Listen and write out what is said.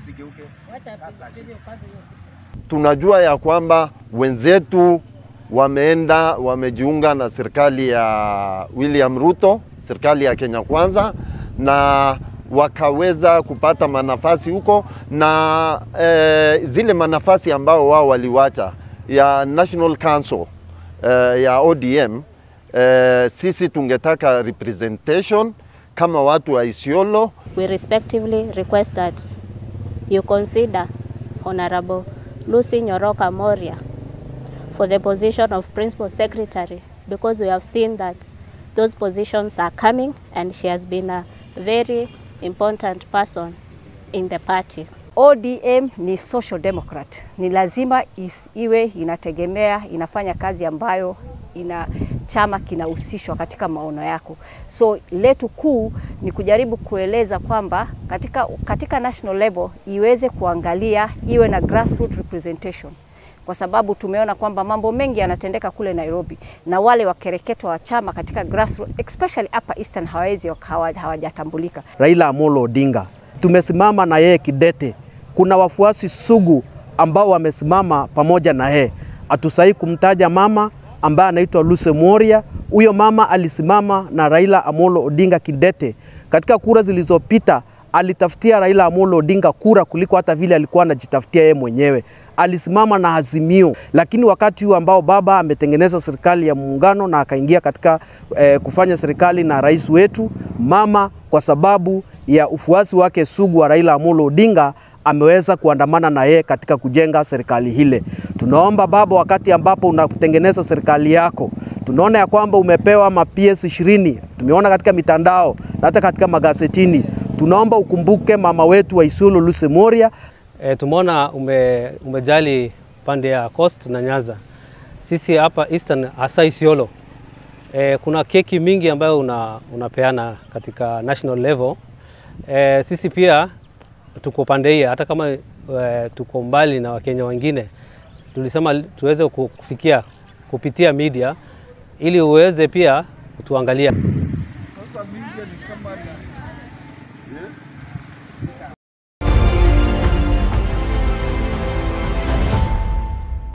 Tunajua ya kwamba wenzetu wameenda wamejiunga na serikali ya William Ruto, serikali ya Kenya Kwanza, na wakaweza kupata manafasi huko na eh, zile manafasi ambao wao waliwacha ya National Council eh, ya ODM eh, sisi tungetaka representation kama watu wa Isiolo. We respectively request that you consider Honorable Lucy Nyoroka Moria for the position of Principal Secretary because we have seen that those positions are coming and she has been a very important person in the party. ODM ni social democrat, ni lazima if, iwe inategemea inafanya kazi ambayo ina chama kinahusishwa katika maono yako. So letu kuu ni kujaribu kueleza kwamba katika, katika national level iweze kuangalia iwe na grassroots representation kwa sababu tumeona kwamba mambo mengi yanatendeka kule Nairobi na wale wakereketwa wa chama katika grassroots, especially hapa Eastern hawawezi hawajatambulika. Raila Amolo Odinga tumesimama na yeye kidete. Kuna wafuasi sugu ambao wamesimama pamoja na yeye. Hatusahii kumtaja mama ambaye anaitwa Lucy Moria. Huyo mama alisimama na Raila Amolo Odinga kidete katika kura zilizopita. Alitafutia Raila Amolo Odinga kura kuliko hata vile alikuwa anajitafutia yeye mwenyewe. Alisimama na Azimio, lakini wakati huu ambao baba ametengeneza serikali ya muungano na akaingia katika eh, kufanya serikali na rais wetu, mama kwa sababu ya ufuasi wake sugu wa Raila Amolo Odinga ameweza kuandamana na yeye katika kujenga serikali hile. Tunaomba baba, wakati ambapo unatengeneza serikali yako, tunaona ya kwamba umepewa ma PS 20 tumeona katika mitandao na hata katika magazetini. Tunaomba ukumbuke mama wetu wa Isiolo Lucy Moria. E, tumeona ume, umejali pande ya Coast na Nyanza. Sisi hapa Eastern hasa Isiolo e, kuna keki mingi ambayo una, unapeana katika national level. E, sisi pia tuko pande hii, hata kama e, tuko mbali na Wakenya wengine, tulisema tuweze kufikia kupitia media ili uweze pia kutuangalia.